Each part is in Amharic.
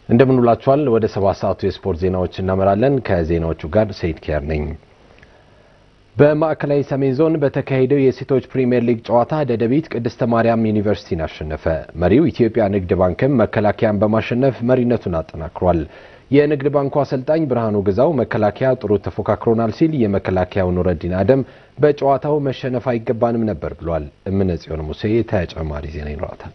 እንደምንውላችኋል። ወደ ሰባት ሰዓቱ የስፖርት ዜናዎች እናመራለን። ከዜናዎቹ ጋር ሰይድ ኪያር ነኝ። በማዕከላዊ ሰሜን ዞን በተካሄደው የሴቶች ፕሪምየር ሊግ ጨዋታ ደደቢት ቅድስተ ማርያም ዩኒቨርሲቲን አሸነፈ። መሪው ኢትዮጵያ ንግድ ባንክም መከላከያን በማሸነፍ መሪነቱን አጠናክሯል። የንግድ ባንኩ አሰልጣኝ ብርሃኑ ግዛው መከላከያ ጥሩ ተፎካክሮናል ሲል የመከላከያው ኑረዲን አደም በጨዋታው መሸነፍ አይገባንም ነበር ብሏል። እምነ ጽዮን ሙሴ ተጨማሪ ዜና ይኖራታል።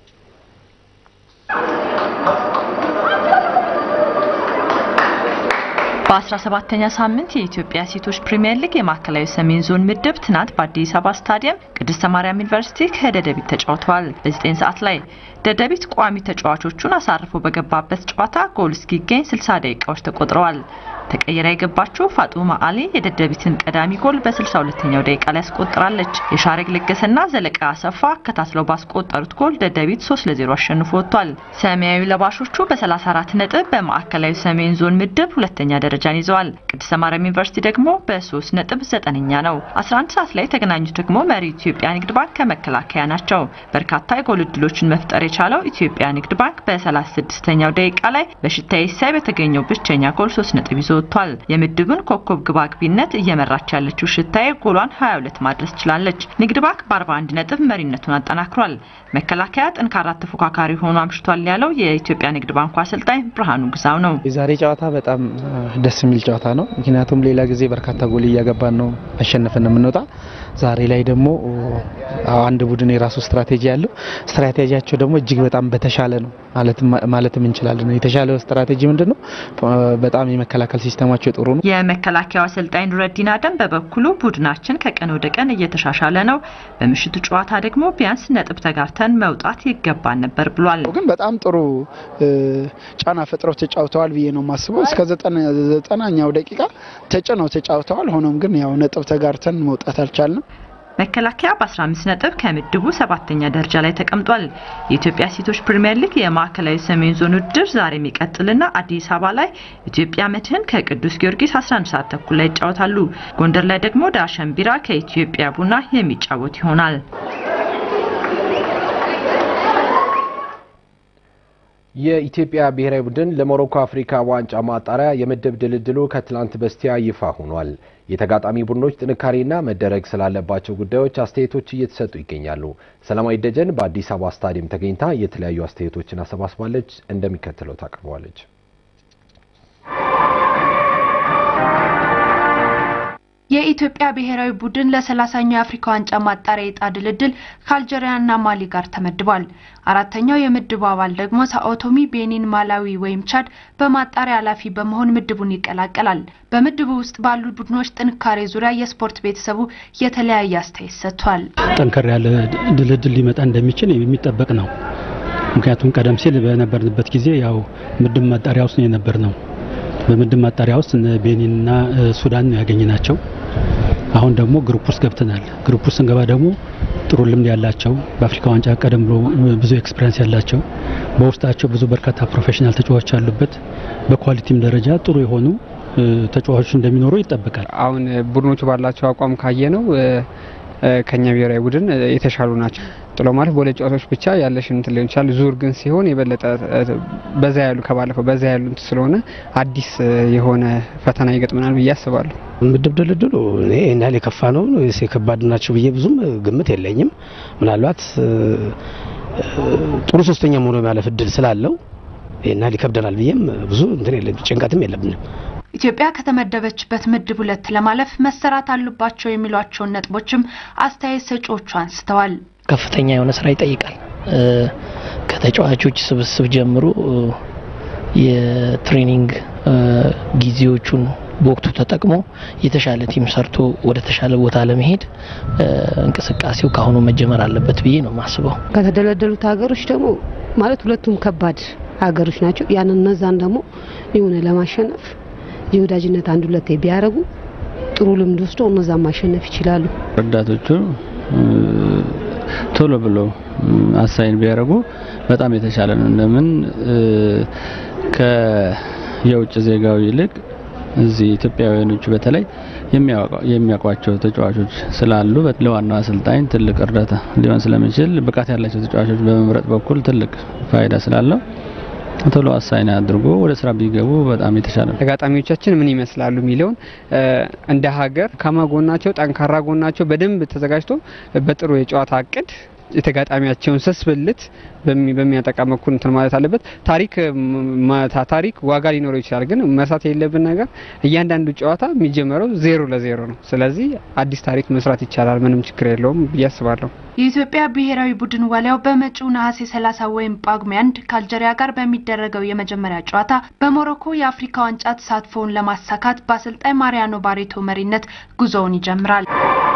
በ17ኛ ሳምንት የኢትዮጵያ ሴቶች ፕሪሚየር ሊግ የማዕከላዊ ሰሜን ዞን ምድብ ትናንት በአዲስ አበባ ስታዲየም ቅድስተ ማርያም ዩኒቨርሲቲ ከደደቢት ተጫውተዋል። በ9 ሰዓት ላይ ደደቢት ቋሚ ተጫዋቾቹን አሳርፎ በገባበት ጨዋታ ጎል እስኪገኝ 60 ደቂቃዎች ተቆጥረዋል። ተቀይራ የገባችው ፋጡማ አሊ የደደቢትን ቀዳሚ ጎል በ62ኛው ደቂቃ ላይ ያስቆጥራለች። የሻረግ ለገሰና ዘለቃ አሰፋ አከታትለው ባስቆጠሩት ጎል ደደቢት 3 ለ0 አሸንፎ ወጥቷል። ሰማያዊ ለባሾቹ በ34 ነጥብ በማዕከላዊ ሰሜን ዞን ምድብ ሁለተኛ ደረጃን ይዘዋል። ቅድስተ ማርያም ዩኒቨርሲቲ ደግሞ በ3 ነጥብ ዘጠነኛ ነው። 11 ሰዓት ላይ የተገናኙት ደግሞ መሪ ኢትዮጵያ ንግድ ባንክ ከመከላከያ ናቸው። በርካታ የጎል እድሎችን መፍጠር የቻለው ኢትዮጵያ ንግድ ባንክ በ36ኛው ደቂቃ ላይ በሽታዬ ሳይ በተገኘው ብቸኛ ጎል 3 ነጥብ ይዞ ወጥቷል። የምድቡን ኮከብ ግባግቢነት እየመራች ያለችው ሽታዬ ጎሏን 22 ማድረስ ችላለች። ንግድ ባንክ በ41 ነጥብ መሪነቱን አጠናክሯል። መከላከያ ጠንካራ ተፎካካሪ ሆኖ አምሽቷል ያለው የኢትዮጵያ ንግድ ባንኩ አሰልጣኝ ብርሃኑ ግዛው ነው። የዛሬ ጨዋታ በጣም ደስ የሚል ጨዋታ ነው። ምክንያቱም ሌላ ጊዜ በርካታ ጎል እያገባን ነው አሸንፈን የምንወጣ። ዛሬ ላይ ደግሞ አንድ ቡድን የራሱ ስትራቴጂ ያለው ስትራቴጂያቸው ደግሞ እጅግ በጣም በተሻለ ነው ማለትም እንችላለን። የተሻለ ስትራቴጂ ምንድን ነው? በጣም የመከላከል ሲስተማቸው ጥሩ ነው። የመከላከያው አሰልጣኝ ኑረዲን አደም በበኩሉ ቡድናችን ከቀን ወደ ቀን እየተሻሻለ ነው፣ በምሽቱ ጨዋታ ደግሞ ቢያንስ ነጥብ ተጋርተን መውጣት ይገባን ነበር ብሏል። ግን በጣም ጥሩ ጫና ፈጥረው ተጫውተዋል ብዬ ነው የማስበው። እስከ ዘጠናኛው ደቂቃ ተጭነው ተጫውተዋል። ሆኖም ግን ያው ነጥብ ተጋርተን መውጣት አልቻልንም። መከላከያ በ15 ነጥብ ከምድቡ ሰባተኛ ደረጃ ላይ ተቀምጧል። የኢትዮጵያ ሴቶች ፕሪሚየር ሊግ የማዕከላዊ ሰሜን ዞን ውድድር ዛሬ የሚቀጥልና አዲስ አበባ ላይ ኢትዮጵያ መድህን ከቅዱስ ጊዮርጊስ 11 ሰዓት ተኩል ላይ ይጫወታሉ። ጎንደር ላይ ደግሞ ዳሸን ቢራ ከኢትዮጵያ ቡና የሚጫወት ይሆናል። የኢትዮጵያ ብሔራዊ ቡድን ለሞሮኮ አፍሪካ ዋንጫ ማጣሪያ የምድብ ድልድሉ ከትላንት በስቲያ ይፋ ሆኗል። የተጋጣሚ ቡድኖች ጥንካሬና መደረግ ስላለባቸው ጉዳዮች አስተያየቶች እየተሰጡ ይገኛሉ። ሰላማዊ ደጀን በአዲስ አበባ ስታዲየም ተገኝታ የተለያዩ አስተያየቶችን አሰባስባለች። እንደሚከተለው ታቀርበዋለች። የኢትዮጵያ ብሔራዊ ቡድን ለሰላሳኛው የአፍሪካ ዋንጫ ማጣሪያ የዕጣ ድልድል ከአልጄሪያና ማሊ ጋር ተመድቧል። አራተኛው የምድቡ አባል ደግሞ ሳኦቶሚ፣ ቤኒን፣ ማላዊ ወይም ቻድ በማጣሪያ ኃላፊ በመሆን ምድቡን ይቀላቀላል። በምድቡ ውስጥ ባሉ ቡድኖች ጥንካሬ ዙሪያ የስፖርት ቤተሰቡ የተለያየ አስተያየት ሰጥቷል። ጠንከር ያለ ድልድል ሊመጣ እንደሚችል የሚጠበቅ ነው። ምክንያቱም ቀደም ሲል በነበርንበት ጊዜ ያው ምድብ ማጣሪያ ውስጥ ነው የነበር ነው በምድብ ማጣሪያ ውስጥ እነ ቤኒንና ሱዳን ነው ያገኘናቸው። አሁን ደግሞ ግሩፕ ውስጥ ገብተናል። ግሩፕ ውስጥ ስንገባ ደግሞ ጥሩ ልምድ ያላቸው በአፍሪካ ዋንጫ ቀደም ብሎ ብዙ ኤክስፒሪንስ ያላቸው በውስጣቸው ብዙ በርካታ ፕሮፌሽናል ተጫዋቾች ያሉበት በኳሊቲም ደረጃ ጥሩ የሆኑ ተጫዋቾች እንደሚኖሩ ይጠበቃል። አሁን ቡድኖቹ ባላቸው አቋም ካየ ነው ከኛ ብሔራዊ ቡድን የተሻሉ ናቸው። ጥሎ ማለት በሁለት ጨዋታዎች ብቻ ያለሽን እንትን ሊሆን ይችላል። ዙር ግን ሲሆን የበለጠ በዛ ያሉ ከባለፈው በዛ ያሉ እንትን ስለሆነ አዲስ የሆነ ፈተና ይገጥመናል ብዬ አስባለሁ። ምድብ ድልድሉ እኔ ይህን ያህል የከፋ ነው የከባድ ናቸው ብዬ ብዙም ግምት የለኝም። ምናልባት ጥሩ ሶስተኛ መሆኑ የማለፍ እድል ስላለው ይህን ያህል ይከብደናል ብዬም ብዙ እንትን የለም ጭንቀትም የለብንም። ኢትዮጵያ ከተመደበችበት ምድብ ሁለት ለማለፍ መሰራት አሉባቸው የሚሏቸውን ነጥቦችም አስተያየት ሰጪዎቹ አንስተዋል። ከፍተኛ የሆነ ስራ ይጠይቃል። ከተጫዋቾች ስብስብ ጀምሮ የትሬኒንግ ጊዜዎቹን በወቅቱ ተጠቅሞ የተሻለ ቲም ሰርቶ ወደ ተሻለ ቦታ ለመሄድ እንቅስቃሴው ከአሁኑ መጀመር አለበት ብዬ ነው የማስበው። ከተደለደሉት ሀገሮች ደግሞ ማለት ሁለቱም ከባድ ሀገሮች ናቸው። ያን እነዛን ደግሞ የሆነ ለማሸነፍ የወዳጅነት አንድ ሁለቴ ቢያደርጉ ጥሩ ልምድ ወስደው እነዛን ማሸነፍ ይችላሉ። ረዳቶቹ ቶሎ ብለው አሳይን ቢያደርጉ በጣም የተሻለ ነው። ለምን ከየውጭ ዜጋው ይልቅ እዚህ ኢትዮጵያውያኖቹ በተለይ የሚያውቋቸው ተጫዋቾች ስላሉ ለዋናው አሰልጣኝ ትልቅ እርዳታ ሊሆን ስለሚችል ብቃት ያላቸው ተጫዋቾች በመምረጥ በኩል ትልቅ ፋይዳ ስላለው ቶሎ አሳይን አድርጎ ወደ ስራ ቢገቡ በጣም የተሻለ ነው። ተጋጣሚዎቻችን ምን ይመስላሉ የሚለውን እንደ ሀገር ከማጎናቸው ጠንካራ ጎናቸው በደንብ ተዘጋጅቶ በጥሩ የጨዋታ እቅድ የተጋጣሚያቸውን ስስ ብልት በሚያጠቃ መኩል እንትን ማለት አለበት። ታሪክ ታሪክ ዋጋ ሊኖረው ይችላል፣ ግን መርሳት የሌለብን ነገር እያንዳንዱ ጨዋታ የሚጀመረው ዜሮ ለዜሮ ነው። ስለዚህ አዲስ ታሪክ መስራት ይቻላል፣ ምንም ችግር የለውም ብዬ አስባለሁ። የኢትዮጵያ ብሔራዊ ቡድን ዋሊያው በመጪው ነሐሴ 30 ወይም ጳጉሜ አንድ ከአልጀሪያ ጋር በሚደረገው የመጀመሪያ ጨዋታ በሞሮኮ የአፍሪካ ዋንጫ ተሳትፎውን ለማሳካት በአሰልጣኝ ማሪያኖ ባሬቶ መሪነት ጉዞውን ይጀምራል።